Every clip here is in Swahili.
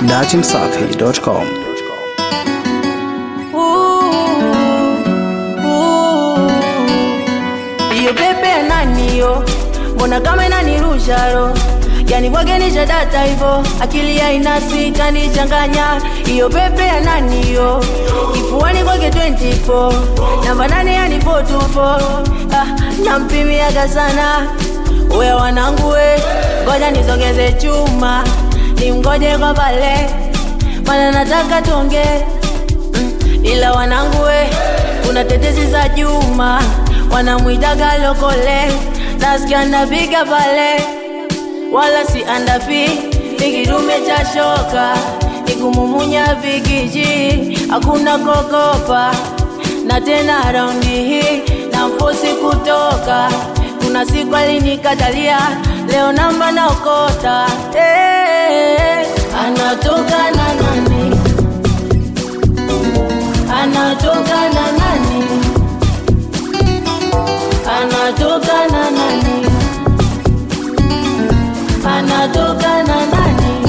dachimsafi.com. iyo pepe naniyo mbona kama inanirusharo yani bwagenisha data hivo akili ya inasi kanichanganya iyo pepe ya naniyo kifuani kwake 24 namba nane yani 424 ah, nampimiaga sana uya wanangu we ngoja nizongeze chuma nimgoje kwa pale mana nataka tuonge mm, ila wanangu we kuna tetesi za Juma wanamwitaga lokole, nasikia napiga pale, wala si andapi, ni kidume cha shoka, ni kumumunya vikiji, hakuna kokopa, na tena raundi hii na mfosi kutoka, kuna siku alinikatalia, leo namba naokota, hey, anatoka na nani anatoka na nani anatoka na nani anatoka na nani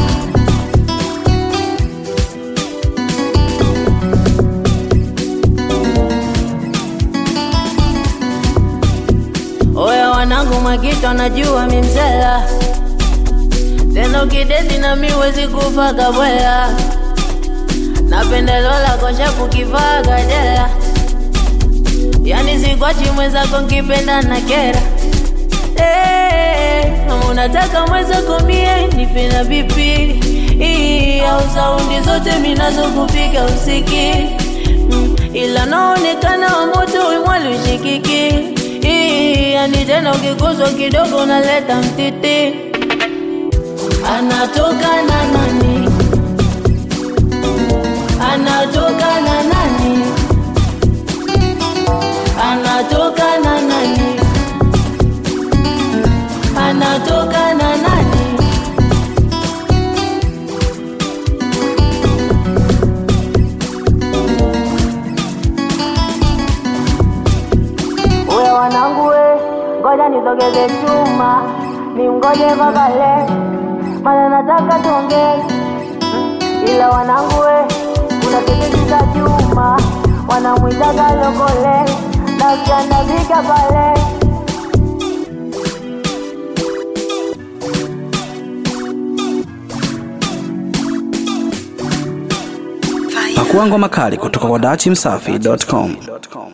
oya wanangu makito najua mimzela tena ukideti na mi wezi kufa kabwela napendelo lako shapu kivaa gadela yani sikwachi mwenzako nkipenda na kera Eh, kama unataka mwenzako mie nipenda vipi Ii, au saundi zote minazokupiga usiki mm, ila naonekana wa moto wimwali ushikiki Ii, yani tena ukiguzwa kidogo unaleta mtiti anatoka na nani anatoka na nani anatoka na nani anatoka na nani uwe wanangu we ngoja nizogeze chuma nimgoje babale mana nataka tuongee ila wanangu we kuna tetesi za chuma wanamwitaga lokole na ukiandabika pale Pakua ngoma kali kutoka kwa dachimsafi.com.